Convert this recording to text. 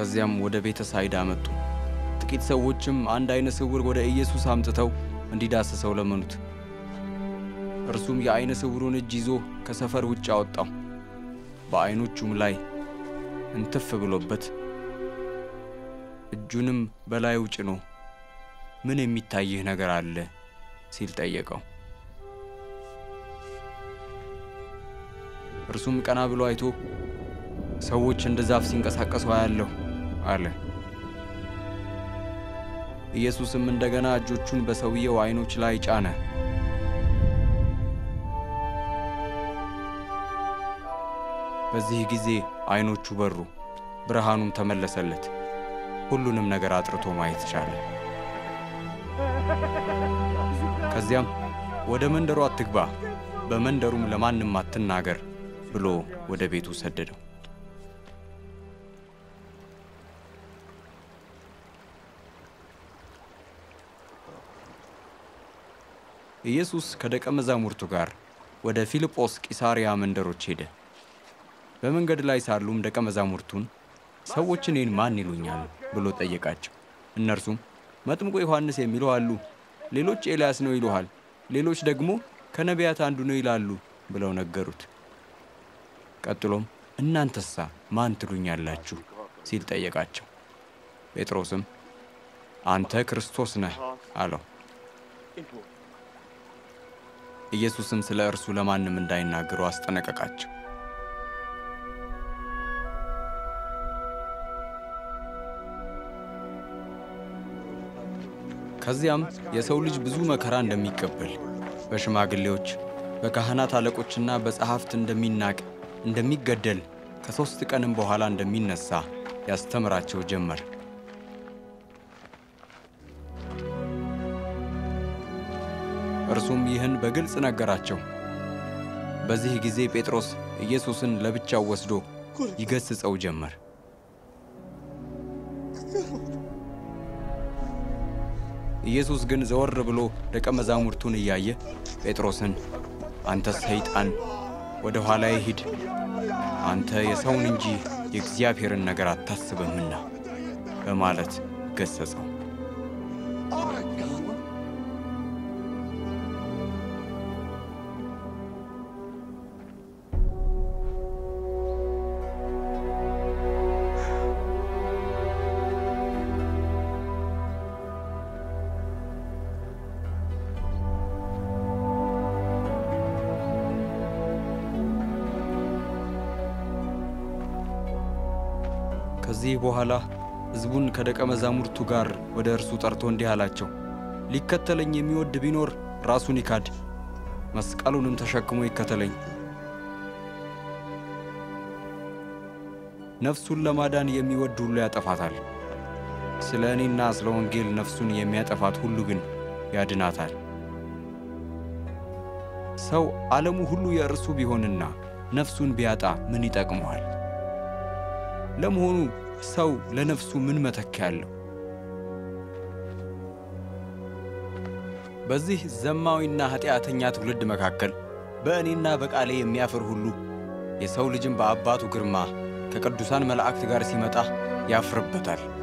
ከዚያም ወደ ቤተ ሳይዳ መጡ። ጥቂት ሰዎችም አንድ ዓይነ ስውር ወደ ኢየሱስ አምጥተው እንዲዳስሰው ለመኑት። እርሱም የዓይነ ስውሩን እጅ ይዞ ከሰፈር ውጭ አወጣው። በዓይኖቹም ላይ እንትፍ ብሎበት እጁንም በላዩ ጭኖ ምን የሚታይህ ነገር አለ ሲል ጠየቀው። እርሱም ቀና ብሎ አይቶ ሰዎች እንደ ዛፍ ሲንቀሳቀሱ አያለሁ አለ። ኢየሱስም እንደገና እጆቹን በሰውየው ዓይኖች ላይ ጫነ። በዚህ ጊዜ ዓይኖቹ በሩ፣ ብርሃኑም ተመለሰለት። ሁሉንም ነገር አጥርቶ ማየት ቻለ። ከዚያም ወደ መንደሩ አትግባ፣ በመንደሩም ለማንም አትናገር ብሎ ወደ ቤቱ ሰደደው። ኢየሱስ ከደቀ መዛሙርቱ ጋር ወደ ፊልጶስ ቂሳርያ መንደሮች ሄደ። በመንገድ ላይ ሳሉም ደቀ መዛሙርቱን ሰዎች እኔን ማን ይሉኛል ብሎ ጠየቃቸው። እነርሱም መጥምቁ ዮሐንስ የሚሉ አሉ፣ ሌሎች ኤልያስ ነው ይሉሃል፣ ሌሎች ደግሞ ከነቢያት አንዱ ነው ይላሉ ብለው ነገሩት። ቀጥሎም እናንተሳ ማን ትሉኛላችሁ ሲል ጠየቃቸው። ጴጥሮስም አንተ ክርስቶስ ነህ አለው። ኢየሱስም ስለ እርሱ ለማንም እንዳይናገሩ አስጠነቀቃቸው። ከዚያም የሰው ልጅ ብዙ መከራ እንደሚቀበል በሽማግሌዎች በካህናት አለቆችና በጸሐፍት እንደሚናቅ እንደሚገደል ከሦስት ቀንም በኋላ እንደሚነሣ ያስተምራቸው ጀመር። እርሱም ይህን በግልጽ ነገራቸው። በዚህ ጊዜ ጴጥሮስ ኢየሱስን ለብቻው ወስዶ ይገሥጸው ጀመር። ኢየሱስ ግን ዘወር ብሎ ደቀ መዛሙርቱን እያየ ጴጥሮስን አንተ ሰይጣን ወደ ኋላዬ ሂድ፣ አንተ የሰውን እንጂ የእግዚአብሔርን ነገር አታስብምና በማለት ገሠጸው። ከዚህ በኋላ ሕዝቡን ከደቀ መዛሙርቱ ጋር ወደ እርሱ ጠርቶ እንዲህ አላቸው፣ ሊከተለኝ የሚወድ ቢኖር ራሱን ይካድ፣ መስቀሉንም ተሸክሞ ይከተለኝ። ነፍሱን ለማዳን የሚወድ ሁሉ ያጠፋታል። ስለ እኔና ስለ ወንጌል ነፍሱን የሚያጠፋት ሁሉ ግን ያድናታል። ሰው ዓለሙ ሁሉ የእርሱ ቢሆንና ነፍሱን ቢያጣ ምን ይጠቅመዋል? ለመሆኑ ሰው ለነፍሱ ምን መተኪያ አለው? በዚህ ዘማዊና ኃጢአተኛ ትውልድ መካከል በእኔና በቃሌ የሚያፍር ሁሉ የሰው ልጅም በአባቱ ግርማ ከቅዱሳን መላእክት ጋር ሲመጣ ያፍርበታል።